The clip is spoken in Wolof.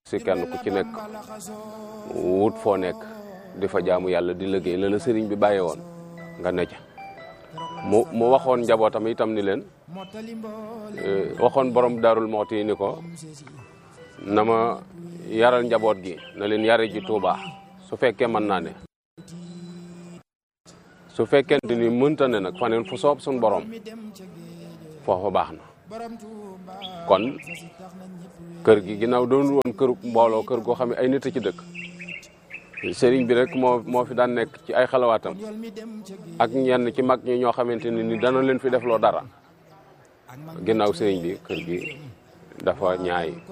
si kenn ku ci nekk wut foo nekk di fa jaamu yàlla di liggéey la la sëriñ bi bàyyee woon nga ne ca mu mu waxoon njabootam itam ni leen waxoon borom daarul mooti yi ni ko na ma yaral njaboot gi na leen yare ji Tuuba su fekkee mën naa ne su fekkente ni mënta ne nag faneen fu soob suñ borom foofa baax na kon kër gi ginnaaw doon woon këru mbooloo kër goo xam ne ay nit a ci dëkk sëriñ bi rek moo moo fi daan nekk ci ay xalawaatam ak ñenn ci mag ñi ñoo xamante ne ni dana leen fi defloo dara ginnaaw sëriñ bi kër gi dafa ñaay